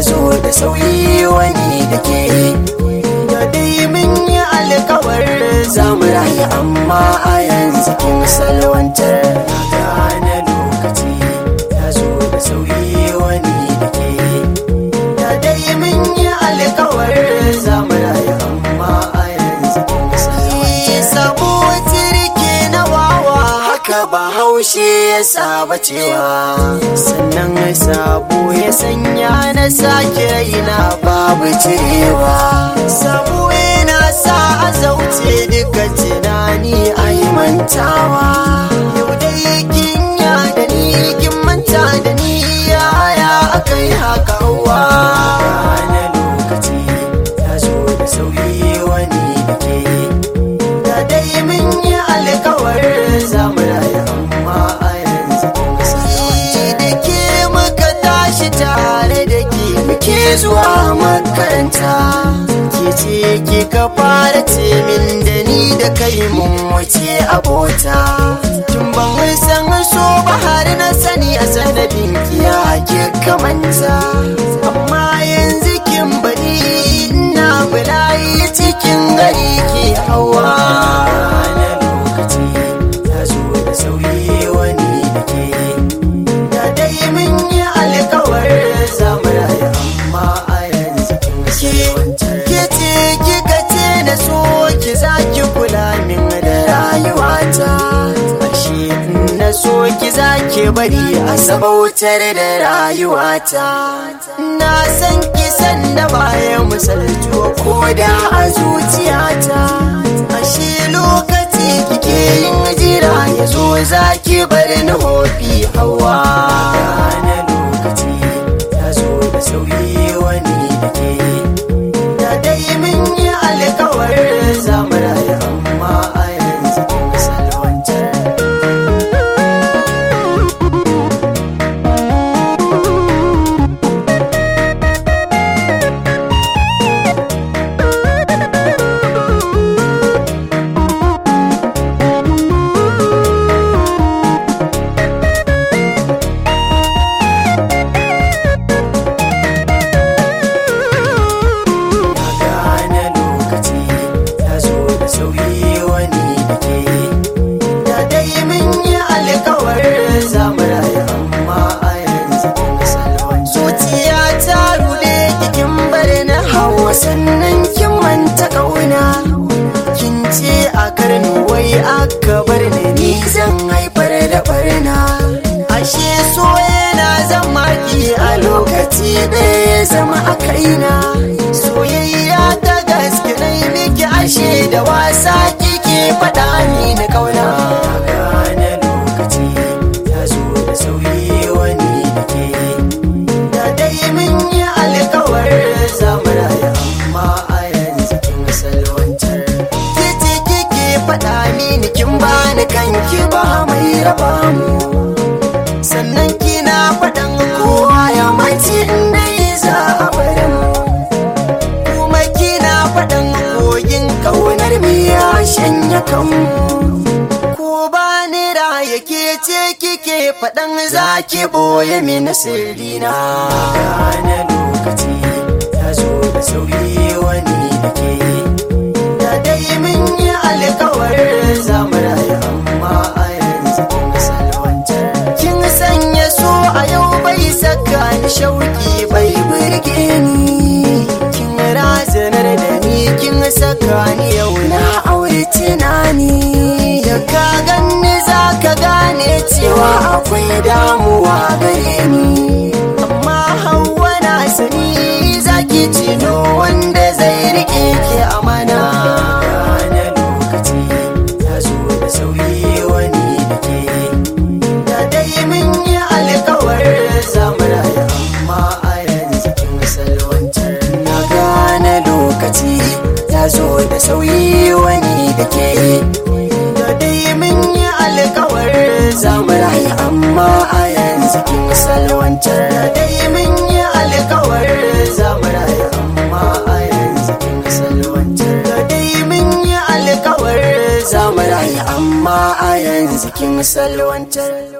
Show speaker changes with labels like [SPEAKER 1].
[SPEAKER 1] zo da sauyi wani da ke da dai mun yi alkawar za mu rayu amma a yanzu kin salwantar gane lokaci ya zo da sauyi wani da ke da dai mun yi alkawar za mu rayu amma a yanzu kin salwantar sabo tirke na wawa haka ba haushe ya saba cewa sannan sabo ya sanya na sake raina babu cirewa sabo yana sa a zauce duka tunani a yi mantawa yau dai kin ya da ni kin manta da ni yaya aka yi haka wa na lokaci ya zo da sauyi wani da ke da dai mun yi alkawar zamu rayu amma a yanzu da ke muka tashi tare da ke muke zuwa makaranta ke ce ke ka fara ce min da ni da kai mun wuce abota tun ban san so ba har na sani a sanadin kiya ke kamanta amma yanzu kin bari ina bulayi cikin gari ke hawa na lokaci ya zo da sauyi wani da ke da dai mun yi alkawar zamu rayu amma a yanzu kin ke ce kika ce na so ki za ki kula min da rayuwata ashe na so ki za ki bari a sabautar da rayuwata na san ki san da bayan misaltuwa ko da a zuciyata ashe lokaci kike yin jira ya zo za ki bar ni hofi hawa na lokaci ya zo da sauyi wani da ke da dai mun yi alkawar zamu rayu amma a yanzu kin salwantar gane lokaci ya zo da sauyi wani da ke da dai mun yi alkawar zamu rayu amma a yanzu kin salwan zuciya ta rude kikin bar na hawa sannan kin manta kauna kin ce a karni wai aka bar ni ni zan haifar da barna ashe so yana zama ki a lokaci ɗaya zama a kaina soyayya ta gaske na yi miki ashe da wasa kike faɗa ni na kauna gane lokaci ya zo da sauyi wani da ke da dai mun yi alkawar zamu rayu amma a yanzu kin salwantar kici kike faɗa mini kin bani kanki ba mai raba mu sannan kina faɗan kowa ya mace inda za a bari mu kuma kina faɗan kogin ƙaunar mu ya shanya kanmu ko ba ni raya ke ce kike faɗan za ki ɓoye mini sirrina gane lokaci ya zo da sauyi wani da ke da dai mun yi alkawar zamu rayu amma a yanzu kin salwantar kin sanya so a yau bai saka ni shauki bai burge ni kin razanar da ni kin saka ni yau na aure tunani da ka ganni za ka gane cewa akwai damuwa gare ni amma hawa na sani zaki cino wanda zai rike ki amana gane lokaci ya zo da sauyi wani da ke da dai mun yi alkawar zamu rayu amma a yanzu kin salwantar na gane lokaci ya zo da sauyi wani da ke da dai mun yi alkawar zamu rayu amma a yanzu kin salwantar da dai mun yi alkawar zamu rayu amma a yanzu kin salwantar da dai mun yi alkawar zamu rayu amma a yanzu kin salwantar